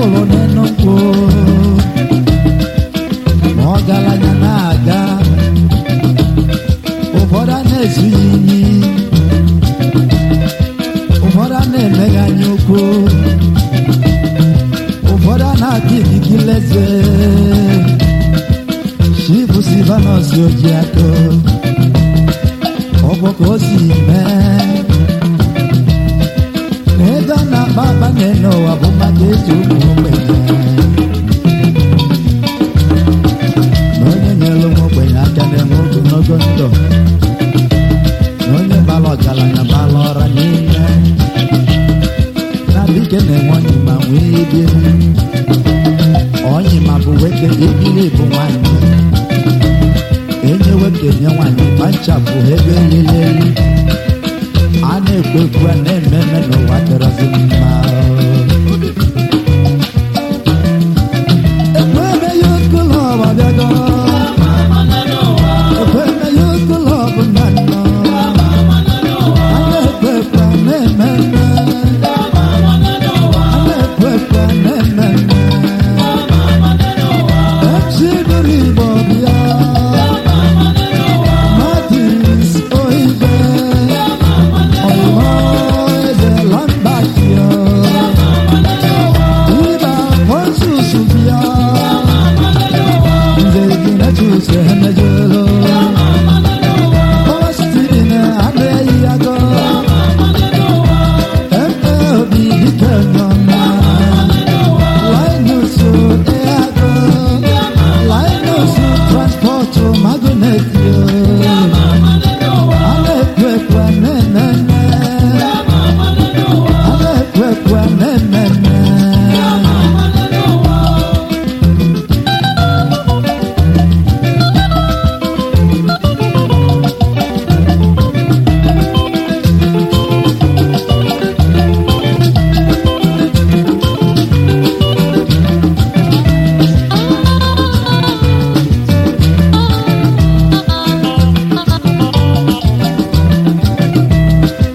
hụrụ n'elu nkwụ ma ọgaranya na-aga ụfọdụ a na-ezughị iyi ụfọdụ a na-emeghe anya ukwu ụfọdụ a na-ata ikikileze chifu silvanus ojiako ọgbọ ka o si mee na ego a na-akpa akpanye n'ụwa bụ maka eji ụmụ ogbenye na onye nyere ụmụ ogbenye aka na-enwe ogologo ndụ na onye bara ọgaranya bara ọra niile na dike na-enwe onye ma nwee ibi onye ma bụ nwoke ibili bụ nwanyị enye nwoke nye nwanyị ma nchapụ ebe elile elu a na-ekwu ekwu a na-eme eme n'ụwa dịrọzi mma